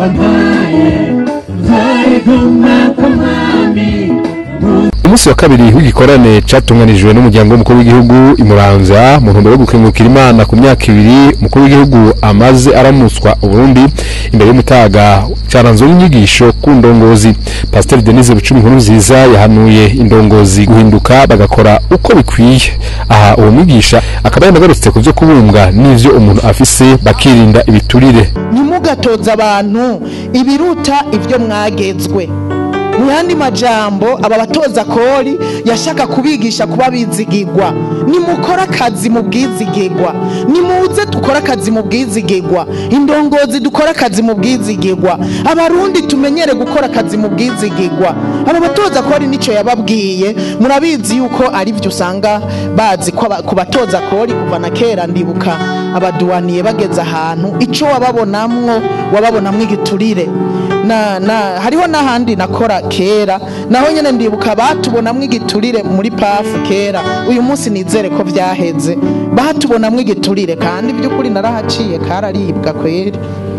wampaye nzayiguma kamwami umunsi wa kabiri w'igikorane catunganijwe n'umuryango w'umukuru w'igihugu imuramvya mu ntumbero yo gukengurukira imana ku myaka ibiri umukuru w'igihugu amaze aramutswa uburundi imbere y'umutaga caranzwe n'inyigisho ku ndongozi pasiteri denise bucumi inkuru nziza yahanuye indongozi guhinduka bagakora uko bikwiye aha uwo mwigisha akaba yanagarutse ku vyo kubumbwa n'ivyo umuntu afise bakirinda ibiturire ntimugatoze abantu ibiruta ibyo mwagezwe mu yandi majambo aba batoza kori yashaka kubigisha kuba bizigigwa nimukore akazi mu bwizigigwa nimuze dukore akazi mu bwizigigwa indongozi dukore akazi mu bwizigigwa abarundi tumenyere gukora akazi mu bwizigigwa aba batoza kori nicyo yababwiye murabizi yuko ari byo usanga bazi ko aba- ku batoza kori kuva na kera ndibuka abaduwaniye bageze ahantu icyo wababonamwo wababonamwo igiturire na na hariho n'ahandi nakora kera naho nyine ndibuka batubonamwo igiturire muri pafu kera uyu munsi nizere ko byaheze batubonamwo igiturire kandi by'ukuri narahaciye kararibwa kweri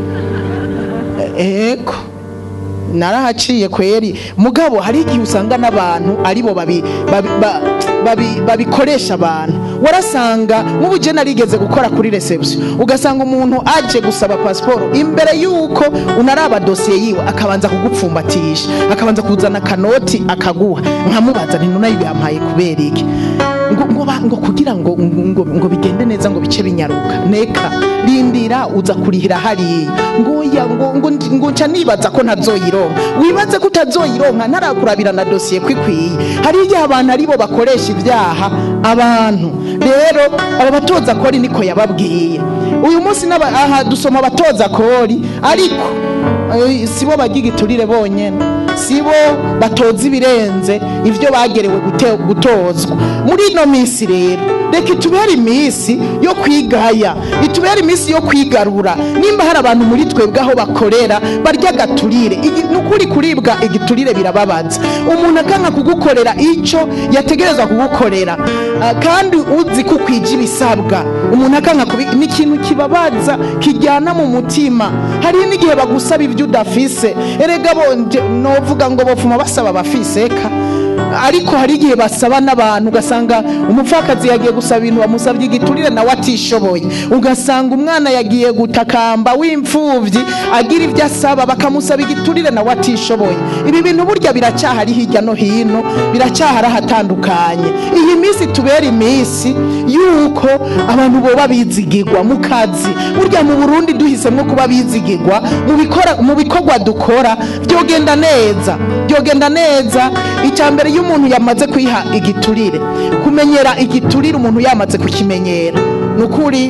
ego narahaciye kweri mugabo hari igihe usanga n'abantu aribo babi- babi- ba- babi- babikoresha abantu warasanga nk'ubu je narigeze gukora kuri reception ugasanga umuntu aje gusaba pasiporo imbere y'uko unaraba dosiye yiwe akabanza kugupfumbatisha akabanza kuzana akanoti akaguha nkamubaza nti nuna yampaye kubera iki ngo, ngo, ba- ngo kugira ngo, ngo, ngo bigende neza ngo bice binyaruka neka rindira uza kurihira hariya ngo oya ngo, ngo, ngo nca nibaza ko ntazoyironka wibaze ko utazoyironka ntarakurabira na dosiye kwikwiye hari igihe abantu aribo bakoresha ibyaha abantu rero aba batoza kori niko yababwiye uyu munsi n'aba- aha dusoma abatoza kori ariko eh, sibo barya igiturire bonyene sibo batoza ibirenze ibyo bagerewe gute- gutozwa muri ino minsi rero reka itubere iminsi yo kwigaya itubere iminsi yo kwigarura nimba hari abantu muri twebwe aho bakorera barya agaturire Igi- ni ukuri kuribwa igiturire birababaza umuntu akanga kugukorera icyo yategereza kugukorera Ah, kandi uzi ko ukwija ibisabwa umuntu akanga kubi ni ikintu kibabaza kijyana mu mutima hari n'igihe bagusaba ibyo udafise erega bonje novuga ngo bofuma basaba abafise ka ariko hari igihe basaba n'abantu ugasanga umupfakazi yagiye gusaba ibintu bamusabye igiturire nawe atishoboye ugasanga umwana yagiye gutakamba w'imfubyi agira ibyo asaba bakamusaba igiturire nawe atishoboye ibi bintu burya biracyahari hirya no hino biracyahari ahatandukanye iyi minsi tubera iminsi yuko abantu boba bizigirwa mu kazi burya mu burundi duhisemo kuba bizigirwa mu bikora- mu bikorwa dukora byogenda neza byogenda neza icya mbere iyo umuntu yamaze kwiha igiturire kumenyera igiturire umuntu yamaze kukimenyera ni ukuri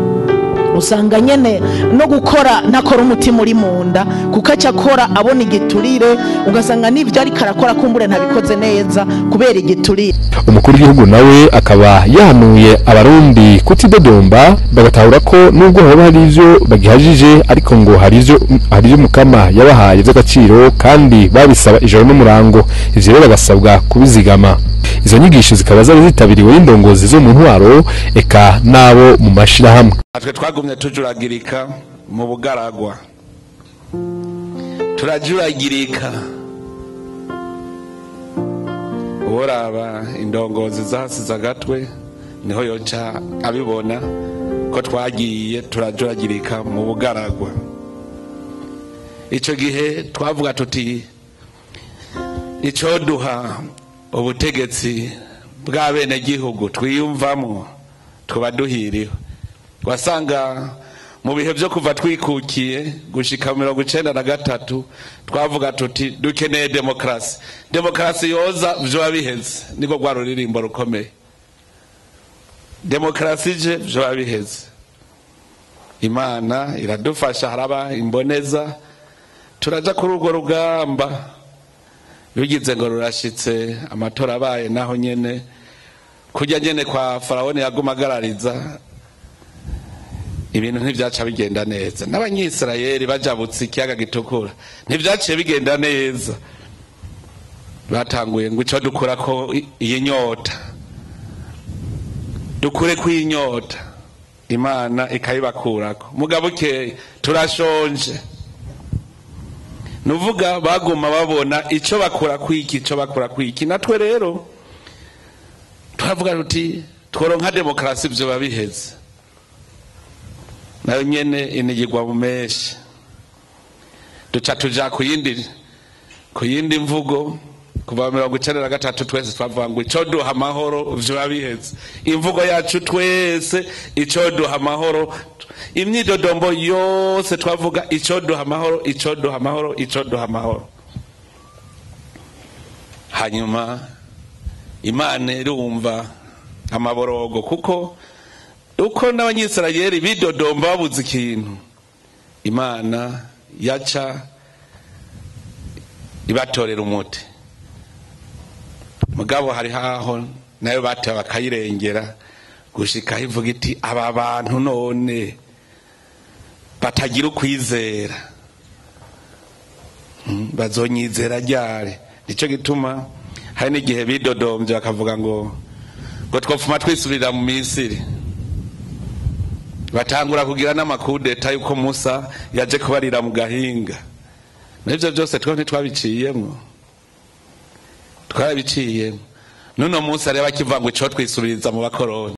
usanga nyene no gukora ntakora umutima uri mu nda kuko aca akora abona igiturire ugasanga n'ibyo ariko arakora kumbure ntabikoze neza kubera igiturire umukuru w'igihugu nawe akaba yahanuye abarundi kutidodomba bagatahura ko nubwo hoba hari ivyo bagihajije ariko ngo hari ivyo hari ivyo mukama yabahaye vy'agaciro kandi babisaba ijoro n'umurango ivyo rero bagasabwa kubizigama izo nyigisho zikaba zari zitabiriwe n'indongozi zo mu ntwaro eka n'abo mu mashirahamwe natwe twagumye tujuragirika mu bugaragwa turajuragirika uworaba indongozi zahasize agatwe niho yoca abibona ko twagiye turajuragirika mu bugaragwa icyo gihe twavuga tuti icyoduha ubutegetsi bw'abenegihugu twiyumvamo tuba duhiriwe wasanga mu bihe byo kuva twikukiye gushika mirongo icenda na gatatu twavuga tuti dukeneye demokarasi demokarasi yoza vyoba biheze niko rwa ruririmbo rukomeye demokarasi je vyoba biheze imana iradufasha haraba imboneza turaja kuri urwo rugamba bigize ngo rurashitse amatora abaye naho nyene kurya nyene kwa farawoni yaguma agarariza ibintu ntibyaca bigenda neza n'abanyisirayeli bajabutse ikiyaga gitukura ntibyaciye bigenda neza batanguye ngo icyo dukura ko i- iyi nyota dukure ko iyi nyota imana ikayibakurako mugabo ukeye turashonje nuvuga baguma babona icyo bakora kwiki icyo bakora kwiki natwe rero turavuga tuti tworonka demokarasi ibyo babiheze nayo nyene inigirwa mu menshi duca tuja ku yindi ku yindi mvugo kuva mirongo icenda na gatatu twese twavuga ngo ico duha amahoro vyoba biheze imvugo yacu twese ico duha amahoro imyidodombo yose twavuga ico duha amahoro ico duha amahoro ico duha amahoro hanyuma imana irumva amaborogo kuko uko n'abanyisirayeli bidodomba babuze ikintu imana yaca ibatorera umuti mugabo hari haho nayo batewe bakayirengera gushika ivuga iti aba bantu none batagira ukwizera Mm, bazonyizera ryari nicyo gituma hari n'igihe bidodombye bakavuga ngo ngo twopfuma twisubirira mu misiri batangura kugira n'amakudeta yuko musa yaje kubarira mu gahinga n'ibyo byose two ntitwabiciyemo twarabiciyemo n'uno munsi areba akivuga ngo ico twisubiriza mu bakoroni